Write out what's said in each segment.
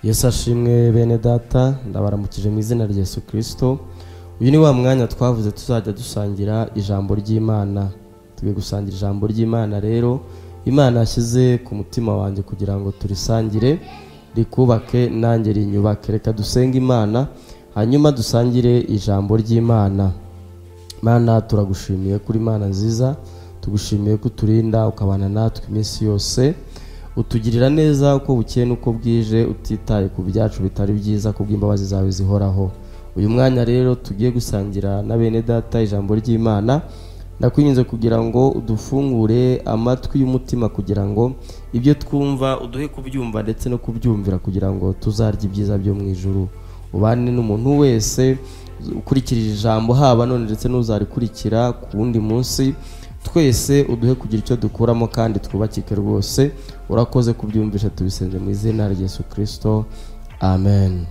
yesu ashimwe bene data ndabaramukije mu izina rya yesu kirisito uyu ni wa mwanya twavuze tuzajya dusangira ijambo ry'imana twe gusangira ijambo ry'imana rero imana yashyize ku mutima wanjye kugira ngo turisangire rikubake nanjye rinyubake reka dusenge imana hanyuma dusangire ijambo ry'imana mana turagushimiye kuri imana nziza tugushimiye ko uturinda ukabana natwe iminsi yose utugirira neza uko bukeye n'uko bwije utitaye ku byacu bitari byiza kubw'imbabazi zawe zihoraho uyu mwanya rero tugiye gusangira na bene data ijambo ry'imana ndakwinginze kugira ngo udufungure amatwi y'umutima kugira ngo ibyo twumva uduhe kubyumva ndetse no kubyumvira kugira ngo tuzarye ibyiza byo mu ijuru ubane n'umuntu wese ukurikirije ijambo haba none ndetse n'uzarikurikira ku wundi munsi twese uduhe kugira icyo dukuramo kandi twubakike rwose urakoze kubyumvisha tubisenze mu izina rya Yesu kirisito amen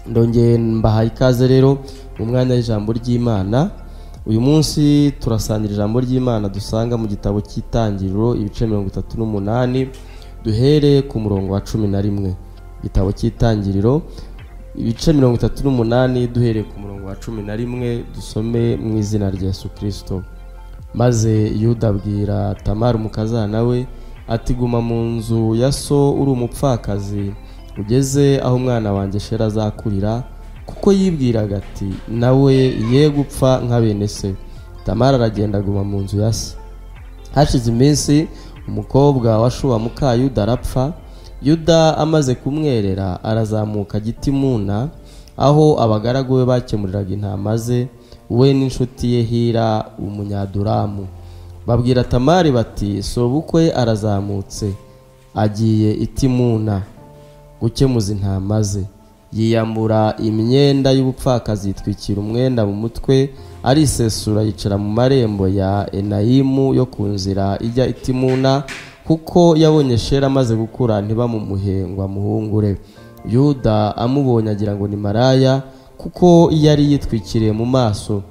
ndongeye mbahaye ikaze rero mu mwanya w'ijambo ry'imana uyu munsi turasangira ijambo ry'imana dusanga mu gitabo cy'itangiriro ibice mirongo itatu n'umunani duhereye ku murongo wa cumi na rimwe igitabo cy'itangiriro ibice mirongo itatu n'umunani duhereye ku murongo wa cumi na rimwe dusome mu izina rya Yesu kirisito maze yuda abwira tamari umukazana we ati guma mu nzu ya so uri umupfakazi ugeze aho umwana wanjye shera azakurira kuko yibwiraga ati nawe ye gupfa nka bene se tamari aragenda aguma mu nzu ya se hashize iminsi umukobwa wa shuwa muka yuda arapfa yuda amaze kumwerera arazamuka gitimuna aho abagaragu be bakemuriraga intama ze we n'inshuti ye hira umunyaduramu babwira tamari bati sobukwe arazamutse agiye itimuna gukemuza intama ze yiyambura imyenda y'ubupfakazi yitwikira umwenda mu mutwe arisesura yicara mu marembo ya enayimu yo ku nzira ijya itimuna kuko yabonye shera amaze gukura ntibamumuhe ngo amuhungure yuda amubonye agira ngo ni maraya kuko yari yitwikiriye mu maso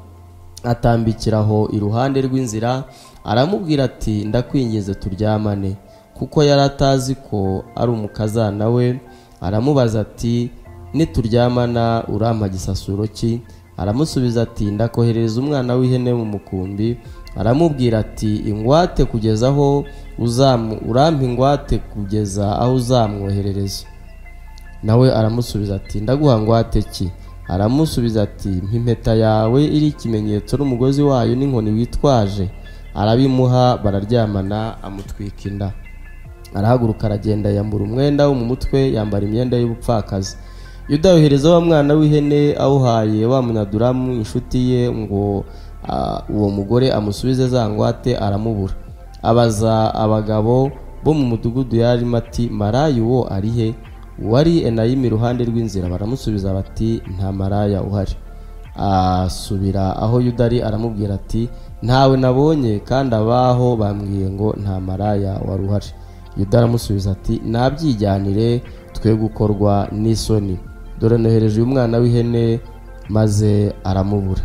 atambikira aho iruhande rw'inzira aramubwira ati ndakwingize turyamane kuko yari atazi ko ari umukazana we aramubaza ati nituryamana urampa gisasuro ki aramusubiza ati ndakoherereza umwana w'ihene mu mukumbi aramubwira ati ingwate kugeza aho uzamu urampa ingwate kugeza aho uzamwoherereza nawe aramusubiza ati ndaguha ngwate ki aramusubiza ati impeta yawe iri ikimenyetso n'umugozi wayo n'inkoni witwaje arabimuha bararyamana amutwika inda arahaguruka aragenda yambura umwenda wo mu mutwe yambara imyenda y'ubupfakazi yuda yohereza wa mwana w'ihene awuhaye wa munyaduramu inshuti ye ngo uwo mugore amusubize za ngwate aramubura abaza abagabo bo mu mudugudu yarimo ati marayi uwo ari he uwari enayimi iruhande rw'inzira baramusubiza bati nta maraya uhari asubira aho yudari aramubwira ati ntawe nabonye kandi abaho bambwiye ngo nta maraya wari uhari yuda aramusubiza ati nabyijyanire twe gukorwa n'isoni dore nohereje uyu mwana w'ihene maze aramubura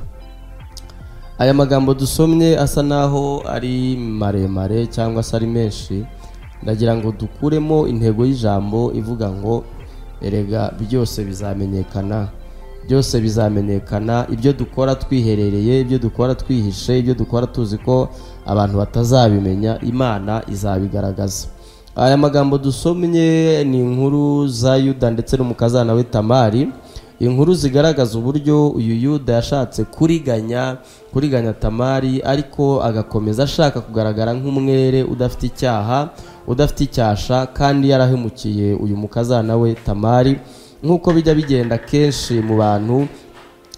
aya magambo dusomye asa n'aho ari maremare cyangwa se ari menshi ndagira ngo dukuremo intego y'ijambo ivuga ngo erega byose bizamenyekana byose bizamenyekana ibyo dukora twiherereye ibyo dukora twihishe ibyo dukora tuzi ko abantu batazabimenya imana izabigaragaza aya magambo dusomye ni inkuru za yuda ndetse n'umukazana we tamari inkuru zigaragaza uburyo uyu yuda yashatse kuriganya kuriganya tamari ariko agakomeza ashaka kugaragara nk'umwere udafite icyaha udafite icyasha kandi yarahemukiye uyu mukazana we tamari nk'uko bijya bigenda kenshi mu bantu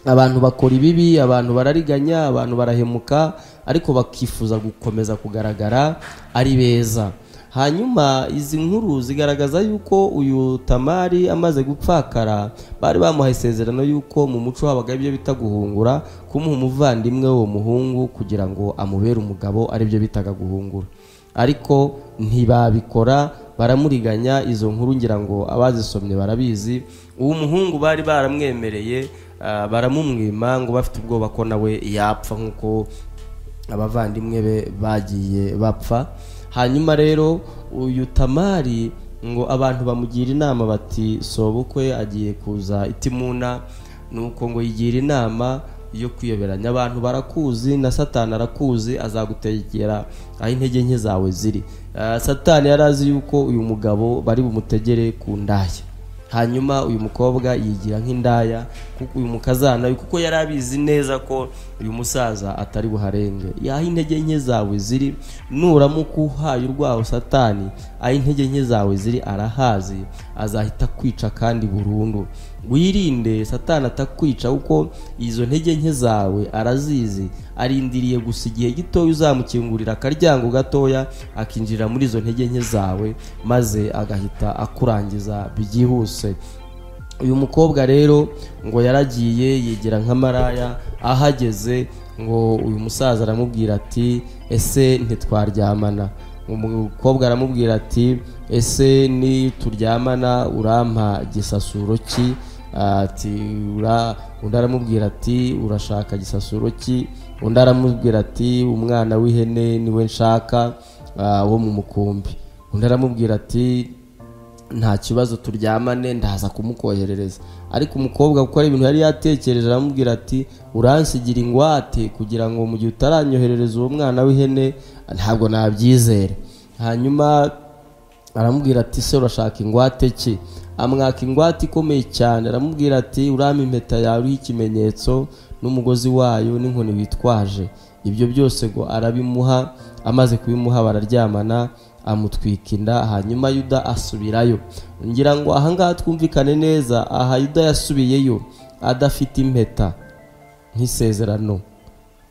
abantu bakora ibibi abantu barariganya abantu barahemuka ariko bakifuza gukomeza kugaragara ari beza hanyuma izi nkuru zigaragaza yuko uyu tamari amaze gupfakara bari bamuhaye isezerano y'uko mu muco habaga ibyo bita guhungura kumuha umuvandimwe w'uwo muhungu kugira ngo amubere umugabo aribyo bitaga guhungura ariko ntibabikora baramuriganya izo nkuru ngira ngo abazisomye barabizi uwo muhungu bari baramwemereye baramumwima ngo bafite ubwoba ko nawe yapfa nk'uko abavandimwe be bagiye bapfa hanyuma rero uyu tamari ngo abantu bamugira inama bati sobukwe agiye kuza itimuna nuko ngo yigira inama yo kuyoberanya abantu barakuzi na satani arakuzi azagutegera aho intege nke zawe ziri Ah, satani yari azi yuko uyu mugabo bari bumutegere ku ndaya hanyuma uyu mukobwa yigira nk'indaya kuko uyu mukazana we kuko yari abizi neza ko uyu musaza atari buharenge yaho intege nke zawe ziri nuramuka uhaye urwaho satani aho intege nke zawe ziri arahazi azahita akwica kandi burundu wirinde satani atakwica kuko izo ntege nke zawe arazizi arindiriye gusa igihe gitoya uzamukingurira akaryango gatoya akinjira muri izo ntege nke zawe maze agahita akurangiza byihuse uyu mukobwa rero ngo yaragiye yigira nka maraya ahageze ngo uyu musaza aramubwira ati ese ntitwaryamana umukobwa aramubwira ati ese nituryamana urampa gisasuro ki ati ura undi aramubwira ati urashaka gisasuro ki undi aramubwira ati umwana w'ihene niwe nshaka ah, wo mu mukumbi undi aramubwira ati nta kibazo turyamane ndaza kumukoherereza ariko umukobwa kuko ari ibintu yari yatekereje aramubwira ati uransigira ingwate kugira ngo mu gihe utaranyoherereza uwo mwana w'ihene ntabwo nabyizera hanyuma aramubwira ati se urashaka ingwate ki amwaka ingwate ikomeye cyane aramubwira ati urampa impeta yawe iriho ikimenyetso n'umugozi wayo n'inkoni witwaje ibyo byose ngo arabimuha amaze kubimuha bararyamana amutwika inda hanyuma yuda asubirayo ngira ngo ahangaha twumvikane neza aha yuda yasubiyeyo adafite impeta nk'isezerano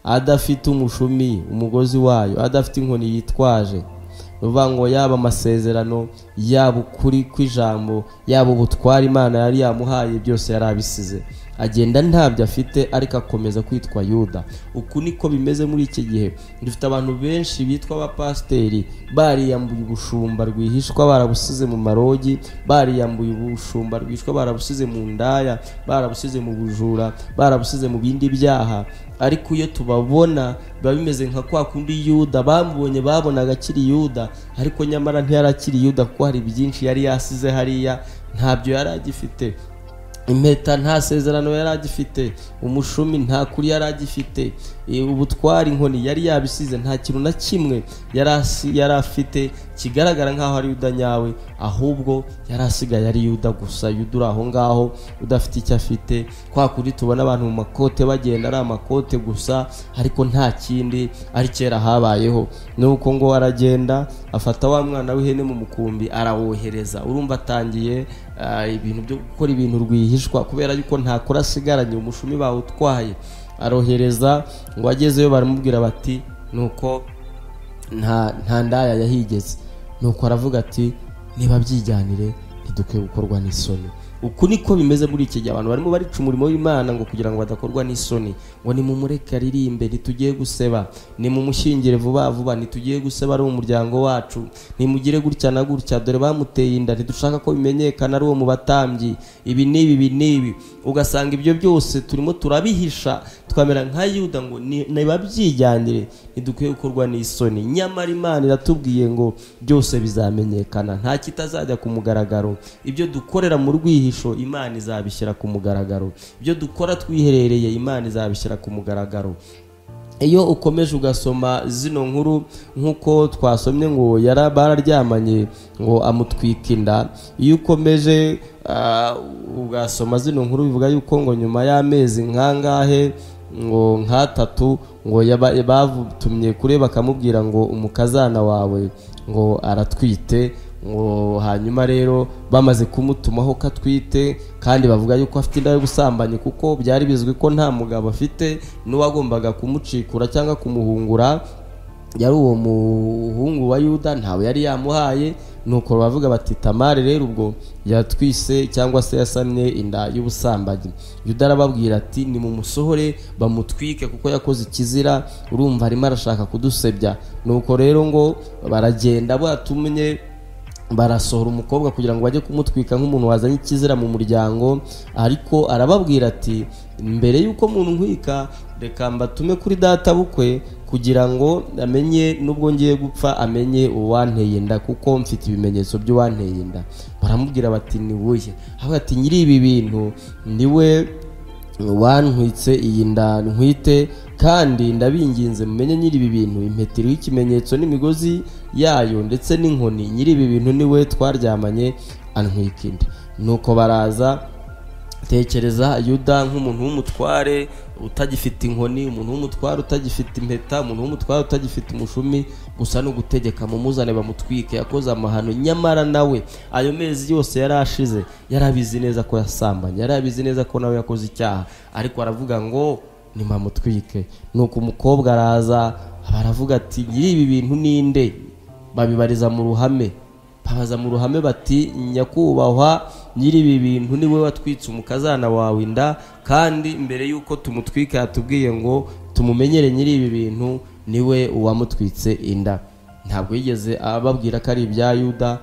adafite umushumi umugozi wayo adafite inkoni yitwaje ni ukuvuga ngo yaba amasezerano yaba ukuri kw'ijambo yaba ubutware imana yari yamuhaye byose yari abisize agenda ntabyo afite ariko akomeza kwitwa yuda uku niko bimeze muri iki gihe dufite abantu benshi bitwa abapasiteri bariyambuye ubushumba rwihishwa barabusize mu marogi bariyambuye ubushumba rwihishwa barabusize mu ndaya barabusize mu bujura barabusize mu bindi byaha ariko iyo tubabona biba bimeze nka kwa kundi yuda bamubonye babonaga akiri yuda ariko nyamara ntiyari akiri yuda kuko hari byinshi yari yasize hariya ntabyo yari agifite impeta nta sezerano yari agifite umushumi nta kuri yari agifite e, ubutwara inkoni yari yabisize nta kintu na kimwe yari asi- yari afite kigaragara nk'aho ari yuda nyawe ahubwo yari asigaye ari yuda gusa yuda uri aho ngaho udafite icyo afite kwa kuri tubona abantu mu makote bagenda ari amakote gusa ariko nta kindi ari kera habayeho nuko ngo aragenda afata wa mwana w'ihene mu mukumbi arawohereza urumva atangiye ah, ibintu byo gukora ibintu rwihishwa kubera yuko nta kuri asigaranye umushumi bawutwaye arohereza ngo agezeyo baramubwira bati nuko nta nta ndaya yahigeze nuko aravuga ati niba byijyanire ntidukwiye gukorwa n'isoni uku niko bimeze muri iki gihe abantu barimo barica umurimo w'imana ngo kugira ngo badakorwa n'isoni ngo nimumureke aririmbe ntitugiye guseba nimumushyingire vuba vuba ntitugiye guseba ari umuryango wacu nimugire gutya na gutya dore bamuteye inda ntidushaka ko bimenyekana ari uwo mu batambyi ibi n'ibi ibi n'ibi ugasanga ibyo byose turimo turabihisha twamera nka yuda ngo ni- nibabyijyanire ntidukwiye gukorwa n'isoni nyamara imana iratubwiye ngo byose bizamenyekana nta kitazajya ku mugaragaro ibyo dukorera mu rwihisho imana izabishyira ku mugaragaro ibyo dukora twiherereye imana izabishyira ku mugaragaro iyo ukomeje ugasoma zino nkuru nk'uko twasomye ngo yara bararyamanye ngo amutwika inda iyo ukomeje ah, ugasoma zino nkuru bivuga yuko ngo nyuma y'amezi nk'angahe ngo nk'atatu ngo yaba- batumye kure bakamubwira ngo umukazana wawe ngo aratwite ngo hanyuma rero bamaze kumutumaho ko atwite kandi bavuga yuko afite inda yo gusambanya kuko byari bizwi ko nta mugabo afite n'uwagombaga kumucikura cyangwa kumuhungura yari uwo muhungu wa yuda ntawe yari yamuhaye nuko bavuga bati tamari rero ubwo yatwise cyangwa se yasamye inda y'ubusambanyi yuda arababwira ati nimumusohore bamutwike kuko yakoze ikizira urumva arimo arashaka kudusebya nuko rero ngo baragenda batumye barasohora umukobwa kugira ngo bajye kumutwika nk'umuntu wazanye ikizira mu muryango ariko arababwira ati mbere y'uko umuntu nkwika reka mbatume kuri databukwe kugira ngo amenye nubwo ngiye gupfa amenye uwanteye inda kuko mfite ibimenyetso by'uwanteye inda baramubwira bati ni wuye avuga ati nyiri ibi bintu ni we wantwitse iyi nda ntwite kandi ndabinginze mumenye nyiri ibi bintu impeta iriho ikimenyetso n'imigozi yayo ndetse n'inkoni nyiri ibi bintu ni we twaryamanye antwika inda nuko baraza tekereza yuda nk'umuntu w'umutware utagifite inkoni umuntu w'umutware utagifite impeta umuntu w'umutware utagifite umushumi gusa ni ugutegeka mumuzane bamutwike yakoze amahano nyamara nawe ayo mezi yose yari ashize yari abizi neza ko yasambanye yari abizi neza ko nawe yakoze icyaha ariko aravuga ngo nimamutwike nuko umukobwa araza baravuga ati nyiri ibi bintu ninde babibariza mu ruhame babaza mu ruhame bati nyakubahwa nyiri ibi bintu niwe watwitse umukazana wawe inda kandi mbere y'uko tumutwika yatubwiye ngo tumumenyere nyiri ibi bintu niwe uwamutwitse inda ntabwo yigeze ababwira ko ari ibya yuda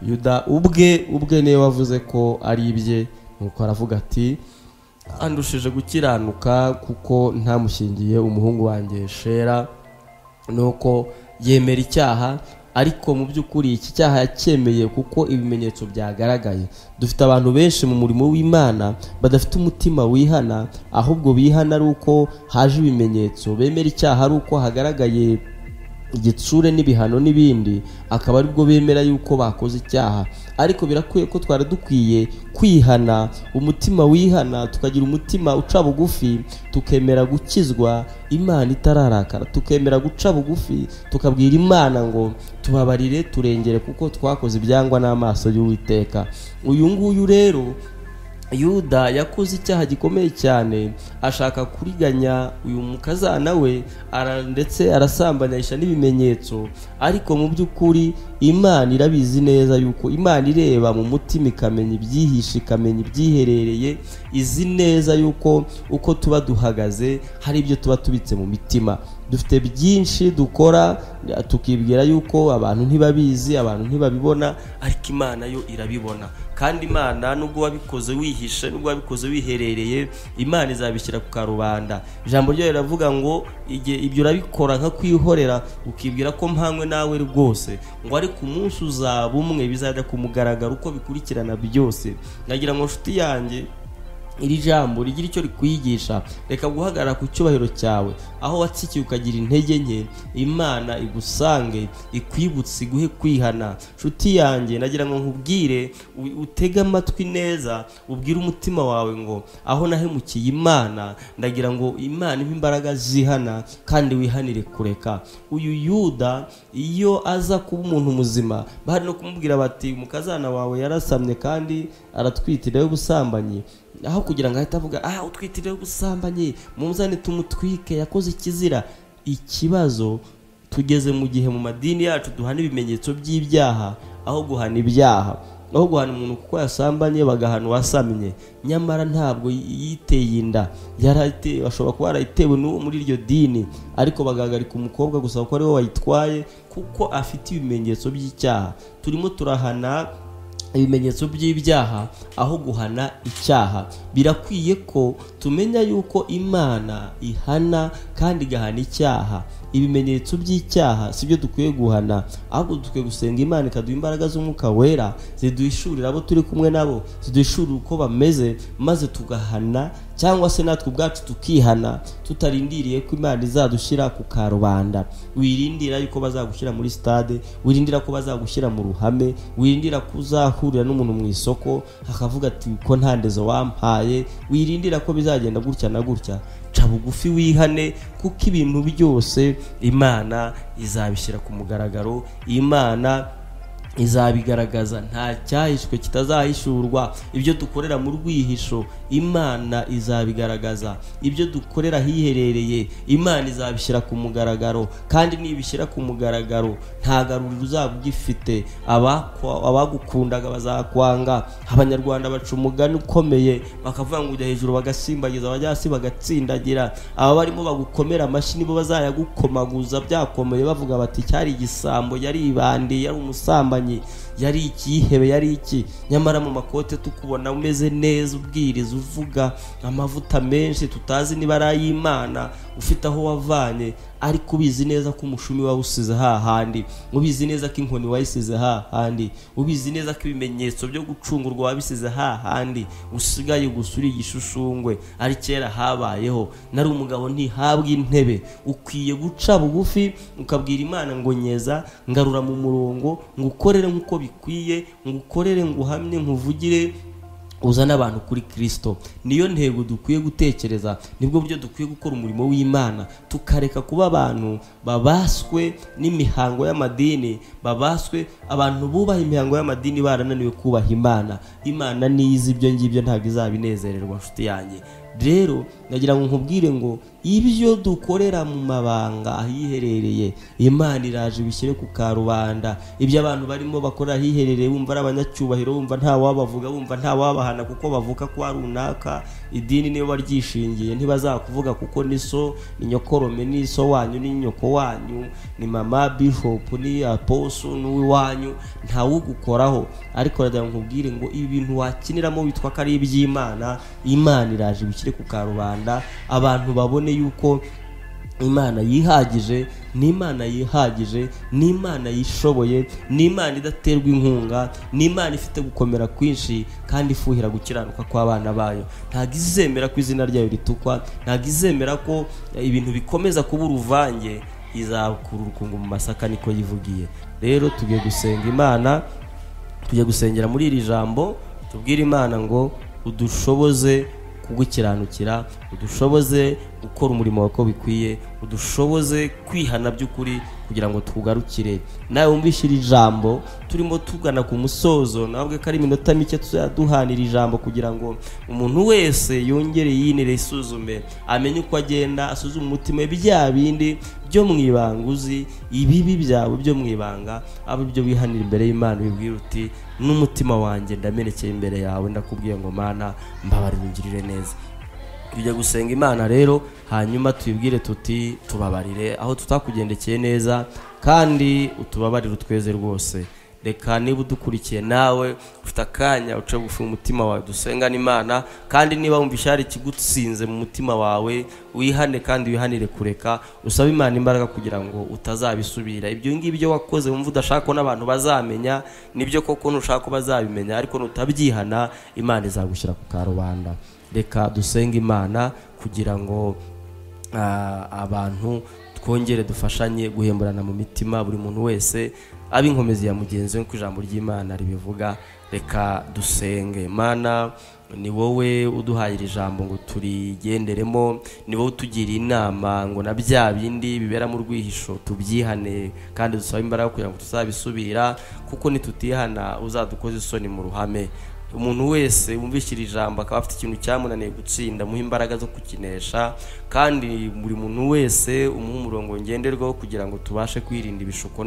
yuda ubwe ubwe niwe wavuze ko ari ibye nuko aravuga ati andushije gukiranuka kuko ntamushyingiye umuhungu wanjye shera nuko yemera icyaha ariko mu by'ukuri iki cyaha yacyemeye kuko ibimenyetso byagaragaye dufite abantu benshi mu murimo w'imana badafite umutima wihana ahubwo bihana ari uko haje ibimenyetso bemera icyaha ari uko hagaragaye igitsure n'ibihano n'ibindi akaba aribwo bemera yuko bakoze icyaha ariko birakwiye ko twari dukwiye kwihana umutima wihana tukagira umutima uca bugufi tukemera gukizwa imana itararakara tukemera guca bugufi tukabwira imana ngo tubabarire turengere kuko twakoze ibyangwa n'amaso y'uwiteka uyu nguyu rero yuda yakoze icyaha gikomeye cyane ashaka kuriganya uyu mukazana we ndetse arasambanyisha n'ibimenyetso ariko mu by'ukuri imana irabizi neza yuko imana ireba mu mutima ikamenya ibyihishe ikamenya ibyiherereye izi neza yuko uko tuba duhagaze hari ibyo tuba tubitse mu mitima dufite byinshi dukora tukibwira yuko abantu ntibabizi abantu ntibabibona ariko imana yo irabibona kandi imana nubwo wabikoze wihishe nubwo wabikoze wiherereye imana izabishyira ku karubanda ijambo ryayo riravuga ngo igihe ibyo urabikora nka kwihorera ukibwira ko mpanywe nawe rwose ngo ariko umunsi uzaba umwe bizajya ku mugaragaro uko bikurikirana byose nagira ngo nshuti yanjye iri jambo rigira icyo rikwigisha reka guhagarara ku cyubahiro cyawe aho watsikiye ukagira intege nke imana igusange ikwibutse iguhe kwihana nshuti yanjye nagira ngo nkubwire utege amatwi neza ubwire umutima wawe ngo aho nahemukiye imana ndagira ngo imana ibe imbaraga zihana kandi wihanire kureka uyu yuda iyo aza kuba umuntu muzima bahari no kumubwira bati umukazana wawe yarasamye kandi aratwitiraho ubusambanyi aho kugira ngo ahite avuga aha utwitiriwe ubusambanyi muzane tumutwike yakoze ikizira ikibazo tugeze mu gihe mu madini yacu duhana ibimenyetso by'ibyaha aho guhana ibyaha aho guhana umuntu kuko yasambanye bagahana uwasamye nyamara ntabwo yiteye inda ashobora kuba yarayitewe n'uwo muri iryo dini ariko bagahagarika umukobwa gusa kuko ariwe wayitwaye kuko afite ibimenyetso by'icyaha turimo turahana ibimenyetso by'ibyaha aho guhana icyaha birakwiye ko tumenya yuko imana ihana kandi igahana icyaha ibimenyetso by'icyaha si byo dukwiye guhana ahubwo dukwiye gusenga imana ikaduha imbaraga z'umwuka wera ziduhishurira abo turi kumwe nabo ziduhishurira uko bameze maze tugahana cyangwa se natwe ubwacu tukihana tutarindiriye ko imana izadushyira ku karubanda wirindira yuko bazagushyira muri sitade wirindira ko bazagushyira mu ruhame wirindira ko uzahurira n'umuntu mu isoko akavuga ati ko nta ndezo wampaye wirindira ko bizagenda gutya na gutya ca bugufi wihane kuko ibintu byose imana izabishyira ku mugaragaro imana izabigaragaza nta cyahishwe kitazahishurwa ibyo dukorera mu rwihisho imana izabigaragaza ibyo dukorera hiherereye imana izabishyira ku mugaragaro kandi nibishyira ku mugaragaro nta garuriro uzaba ugifite abagukundaga bazakwanga abanyarwanda baca umugani ukomeye bakavuga ngo ujya hejuru bagasimbagiza abajya hasi bagatsindagira aba barimo bagukomera amashyi nibo bazayagukomaguza byakomeye bavuga bati cyari igisambo yari ibandi yari umusambanyi yari ikihebe yari iki nyamara mu makote tukubona umeze neza ubwiriza uvuga amavuta menshi tutazi niba ari ay'imana ufite aho wavanye ariko ubizi neza ko umushumi wawusize hahandi ubizi neza ko inkoni wayisize hahandi ubizi neza ko ibimenyetso byo gucungurwa wabisize hahandi usigaye gusa uri igishushungwe ari kera habayeho nari umugabo ntihabwa intebe ukwiye guca bugufi ukabwira imana ngo nyeza ngarura mu murongo ngukorere nk'uko bikwiye ngukorere nguhamye nkuvugire uzana abantu kuri kirisito niyo ntego dukwiye gutekereza nibwo buryo dukwiye gukora umurimo w'imana tukareka kuba abantu babaswe n'imihango y'amadini babaswe abantu bubaha imihango y'amadini barananiwe kubaha imana imana niyo izi ibyo ngibyo ntabwo izabinezererwa nshuti yanjye rero nagira ngo nkubwire ngo ibyo dukorera mu mabanga ahiherereye imana iraje bishyire ku karubanda ibyo abantu barimo bakora ahiherereye bumva ari abanyacyubahiro bumva nta wabavuga bumva nta wabahana kuko bavuka kwa runaka idini niyo baryishingiye ntibazakuvuga kuko ni so ni nyokorome ni so wanyu ni nyoko wanyu ni mama bishopu ni aposo n'uwiwanyu ntawugukoraho ariko nagira ngo nkubwire ngo ibi bintu wakiniramo witwa ko ari iby'imana imana iraje bishyire ku karubanda abantu babone yuko imana yihagije n'imana yihagije n'imana yishoboye n'imana idaterwa inkunga n'imana ifite gukomera kwinshi kandi ifuhira gukiranuka kw'abana bayo ntabwo izemera ko izina ryayo ritukwa ntabwo izemera ko ibintu bikomeza kuba uruvange izakura urukungu mu masaka niko yivugiye rero tugiye gusenga imana tugiye gusengera muri iri jambo tubwire imana ngo udushoboze kugukiranukira udushoboze gukora umurimo wawe uko bikwiye udushoboze kwihana by'ukuri kugira ngo tugarukire nawe wumvishe iri jambo turimo tugana ku musozo nabwo ko ari iminota mike tuzaduhanira ijambo kugira ngo umuntu wese yongere yinire isuzume amenye uko agenda asuzume umutima bya bindi byo mu ibanga uzi ibibi byawe byo mu ibanga aba ibyo wihanira imbere y'imana ubibwira uti n'umutima wanjye ndamenekeye imbere yawe ndakubwiye ngo mana mbabarira ungirire neza tujya gusenga imana rero hanyuma tuyibwire tuti tubabarire aho tutakugendekeye neza kandi utubabarire utweze rwose reka niba udukurikiye nawe ufite akanya uce bugufi umutima wawe dusengane imana kandi niba wumva ishari ikigutsinze mu mutima wawe wihane kandi wihanire kureka usabe imana imbaraga kugira ngo utazabisubira ibyo ngibyo wakoze wumva udashaka ko n'abantu bazamenya nibyo koko ntushaka ko bazabimenya ariko nutabyihana imana izagushyira ku karubanda reka dusenge imana kugira ngo abantu twongere dufashanye guhemburana mu mitima buri muntu wese abe inkomezi ya mugenzi we nk'uko ijambo ry'imana ribivuga reka dusenge mana ni wowe uduhaye iri jambo ngo turigenderemo ni wowe utugira inama ngo na bya bindi bibera mu rwihisho tubyihane kandi dusabe imbaraga kugira ngo tuzabisubira kuko nitutihana uzadukoze isoni mu ruhame umuntu wese wumvishira ijambo akaba afite ikintu cyamunaniye gutsinda muha imbaraga zo kukinesha kandi buri muntu wese umuha umurongo ngenderwaho kugira ngo tubashe kwirinda ibishuko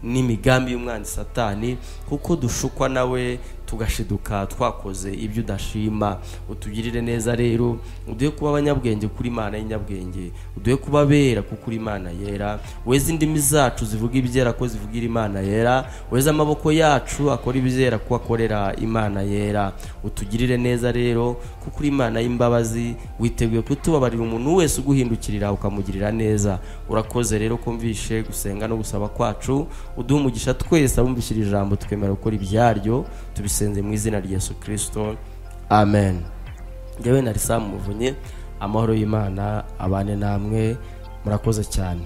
n'imigambi y'umwanzi satani kuko dushukwa nawe tugashiduka twakoze ibyo udashima utugirire neza rero uduhe kuba abanyabwenge kuri imana y'inyabwenge uduhe kuba abera kuko uri imana yera weze indimi zacu zivuga ibyera ko zivugira imana yera weze amaboko yacu akora ibizera ko akorera imana yera utugirire neza rero kuko uri imana y'imbabazi witeguye kutubabarira umuntu wese uguhindukirira ukamugirira neza urakoze rero ko mvishe gusenga no gusaba kwacu uduhe umugisha twese abumvishira ijambo twemera gukora ibyaryo tubise mu izina rya yesu kirisito amen njyewe na risa muvunye amahoro y'imana abane namwe murakoze cyane